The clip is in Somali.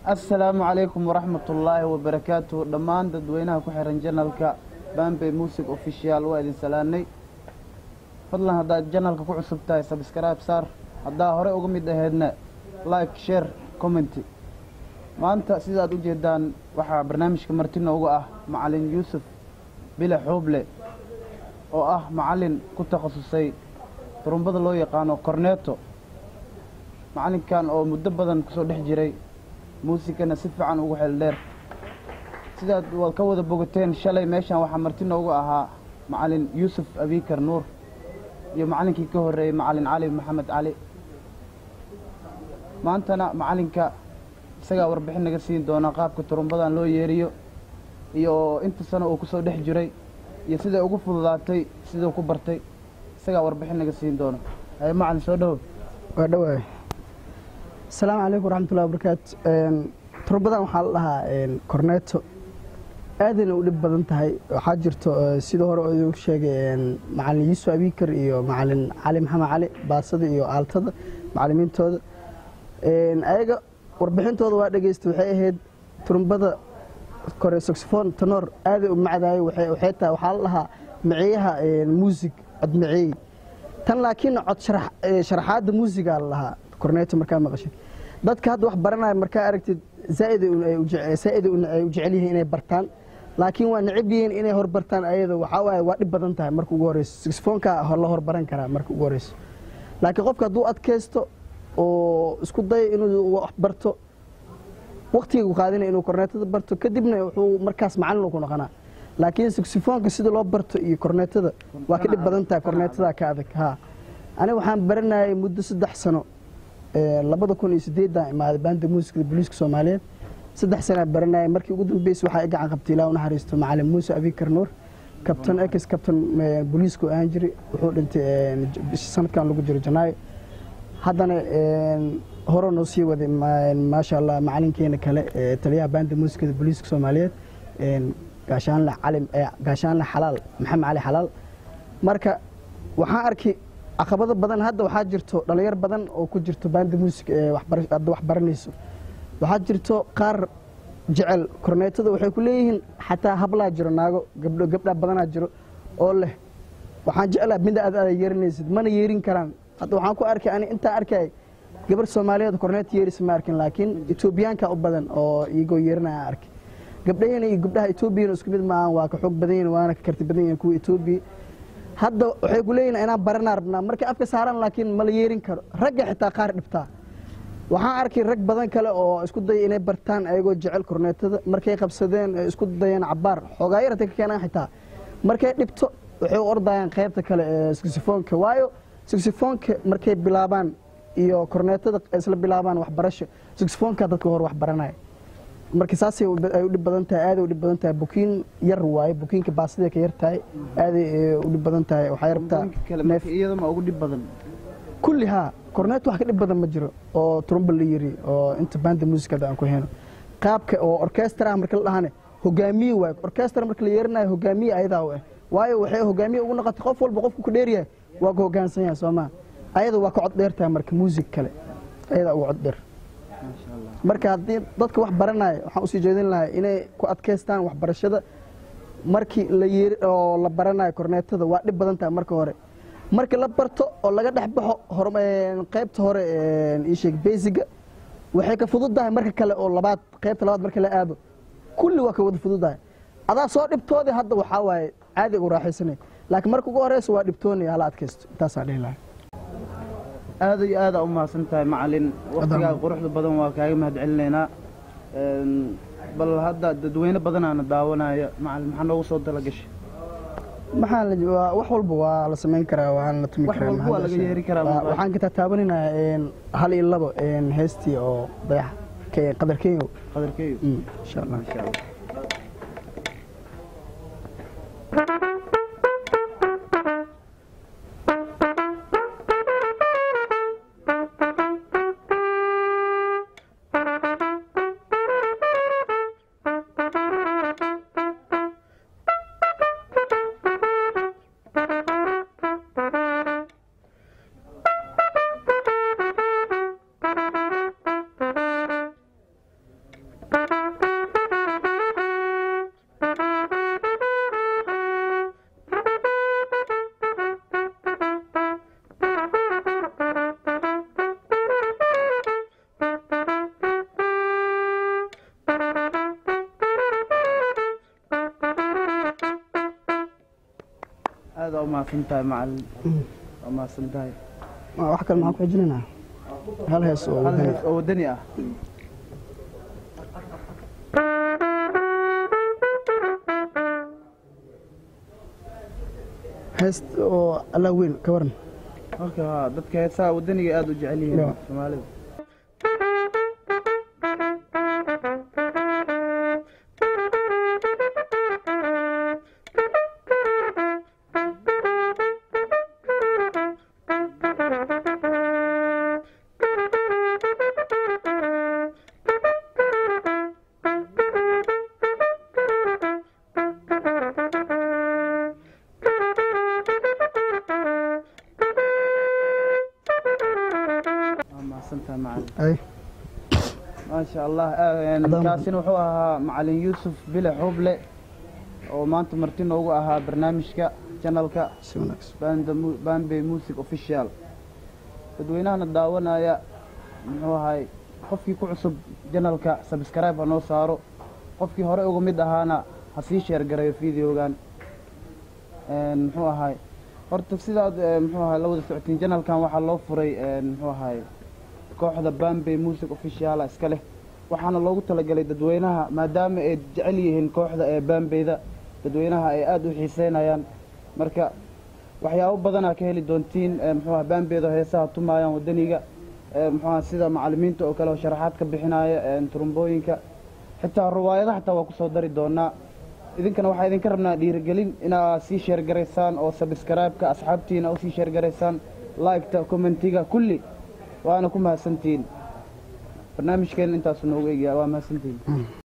assalaamu calaykum waraxmatullaahi wabarakaatu dhammaan dadweynaha ku xiran janalka bambe music official waa idin salaanay fadlan haddaad janalka ku cusub tahay sabscribe saar haddaa hore uga mid aheedna like share commenty maanta sidaad u jeedaan waxaa barnaamijka marti noogu ah macalin yuusuf bile xuuble oo ah macalin ku takhasusay turumbada loo yaqaano corneto macalinkan oo muddo badan kusoo dhex jiray muusikana si fiican ugu xeel dheer sidaad waad ka wada bogateen shalay meeshan waxaa marti noogu ahaa macalin yuusuf abikar nuur iyo macalinkii ka horreeyey macalin cali maxamed cali maantana macalinka isagaa warbixin naga siin doona qaabka turumbadan loo yeeriyo iyo inta sano uu kusoo dhex jiray iyo siday ugu fududaatay siduu ku bartay isagaa warbixin naga siin doona haye macalin soo dhawow waa dhawaay asalaamu calaykum waraxmatullahi wabarakaatu turbadan waxaa la dhahaa corneto aadayna u dhib badan tahay waxaa jirto sida hore oo idigu sheegay macalin yuusuf abikar iyo macalin cali maxamed cali baasada iyo aaltada macalimiintooda ayaga warbixintooda waa dhegeysta waxay ahayd turumbada kore saxophone tenor aaday u macdaayay waxay tahay waxaa la dhahaa maceeyaha muusig cod maceey tan laakiin cod sharaxaadda muusigaa la lahaa corneto markaa maqashid dadka hadda wax baranaya markaa aragtid zaaid ay u jecel yihiin inay bartaan laakiin waa necab yihiin inay horbartaan ayada waxaa waaye waa dhib badan tahay marka ugu horeyso saxophoneka la horbaran karaa marka ugu horeyso laakiin qofka hadduu adkaysto oo isku dayo inuu wax barto waktiga u qaadinaya inuu cornetada barto kadibna wuxuu markaas macalin ku noqonaa laakiin saxophoneka sida loo barto iyo cornetada waa ka dhib badan tahay cornetada ka adag ha aniga waxaan baranayay muddo saddex sano labada kun iyo sideedan imaaday baanda muusikada booliiska soomaaliyeed saddex sanaa baranayay markii ugu dambeysay waxaa i gacan qabtay ilaa u naxariisto macalin muuse abikar nuur kabtan ex kabtan booliiska oo ahaan jiray wuxuu dhintay sanadkan lagu jiro janaayo haddana hore noo sii waday maasha allah macalinkeena kale taliyaha baanda muusikada booliiska soomaaliyeed gaashaanle cali gaashaanle xalaal maxamed cali xalaal marka waxaan arkay caqabado badan hadda waxaa jirto dhalinyar badan oo ku jirto baanda muusig hadda wax baranayso waxaa jirto qaar jecel korneetada waxay ku leeyihiin xataa hablaa jiro naago gabdho gabdhaa badanaa jiro oo leh waxaan jeclaa mida aad aada yeerinaysid mana yeerin karaan hadda waxaan ku arkay ani intaan arkay gabar soomaaliyeed korneet yeerisa ma arkin laakiin etoobiyaanka u badan oo iyagoo yeerinaya arkay gabdhahena iyo gabdhaha etoobiyana isku mid maahan waa ka xoog badan yihin waana ka karti badan yihin kuwa etoobiya hadda waxay ku leeyihin inaan baranaa rabnaa markay afka saaran laakiin mala yeerin karo ragga xitaa qaar dhibtaa waxaan arkay rag badan kale oo isku daya inay bartaan ayagoo jecel korneetada markay qabsadeen isku dayeen cabaar xoogaa yarata ka keenaan xitaa markay dhibto waxay u ordayaan qaybta kale ee saxifoonka waayo saxifoonka markay bilaabaan iyo korneetada isla bilaabaan waxbarasho saxifoonka dadka hor wax baranaya marka saasay ay u dhib badan tahay aaday u dhib badan tahay bukiin yar waaye bukiinka baasiday ka yar tahay aaday u dhib badan tahay waxay rabtaa neef iyadama ugu dhib badan kulli haa cornet wax ka dhib badan ma jiro oo trumba la yiri oo inta banda muusikada aan ku heyno qaabka oo orkestra marka la dhahane hogaamiye waaye orkestra marka la yeerinayo hogaamiye ayadaa u ah waayo waxay hogaamiye ugu noqotay qof walba qofku ku dheeryahay waa ka hogaansan yahay soo maa ayada waa ka cod dheer tahay marka muusig kale ayadaa uga cod dheer marka haddii dadka wax baranaya waxaan usii jeedin lahay inay ku adkaystaan waxbarashada markii la yeeri oo la baranayo korneetada waa dhib badan tahay marka hore markii la barto oo laga dhex baxo qaybta hore isheeg beysiga waxay ka fududahay marka kale oo labaad qaybta labaad marka la aado kulli waa ka wada fududahay adaa soo dhibtoodii hadda waxaa waaye caadi ugu raaxaysanay laakiin marka ugu horeysa waa dhibtoonaya hala adkaysto intaasaan dhihi lahay aada iyo aada u mahadsan tahay macalin waktigaa quruxda badan waa kaaga mahad celinaynaa bal hadda dadweyne badanaana daawanaya macalin maxaa noogu soo dalagashay maxaa wax walba waa la samayn karaa waana la tumi wax karaa walba waa laga yeeri karaa waxaan ka taataabaninayaa hal iyo labo heestii oo dayax qadar kenyo qadarkeeyo insha allah insha allah aada u mahadsan tahay macalin waa mahadsan tahay Ma- wax kale maxaan ku xijinaynaa hal hees oo hal wadani hees oo wadani ah heest oo allaa weyn ka waran halka haa dadka heesaha wadaniga aada u jecel yihiin Ya. soomaalida waa mahadsan tahay macalin ay maasha allah een, Haddaan- kaasina wuxuu ahaa macalin yuusuf bile xuble oo maanta marti noogu ahaa barnaamijka janalka si wanaagsan Banda Mu- bambey music official dadweynahana daawanaya muxuu ahay qofkii ku cusub janalka subscribe ha noo saaro qofkii hore uga mid ahaana ha sii sheer garayo videogan Een, muxuu ahay horta sidaad eh, muxuu ahay la wada socotiin janalkan waxaa loo furay een, muxuu ahay kooxda bambey music officiala iska leh waxaana loogu talagalay dadweynaha maadaama ay jecel yihiin kooxda ee bambeyda dadweynaha ay aada u xiiseynayaan marka waxyaabo badanaa ka heli doontiin ee, muxuu ahaa bambeyda heesaha tumaayaan wadaniga ee, muxuu ahaa sida macalimiinta oo kale oo sharaxaad ka bixinaya ee, turumbooyinka xitaa ruwaayadaha xitaa waa kusoo dari doonaa idinkana waxaa idinka rabnaa dhiirigelin inaa sii sheergaraysaan oo sabskraibeka asxaabtiina usii sheergaraysaan liketa commentiga kulli waana ku mahadsantihiin barnaamijkeena intaasu noogu egyaa waa mahadsantihiin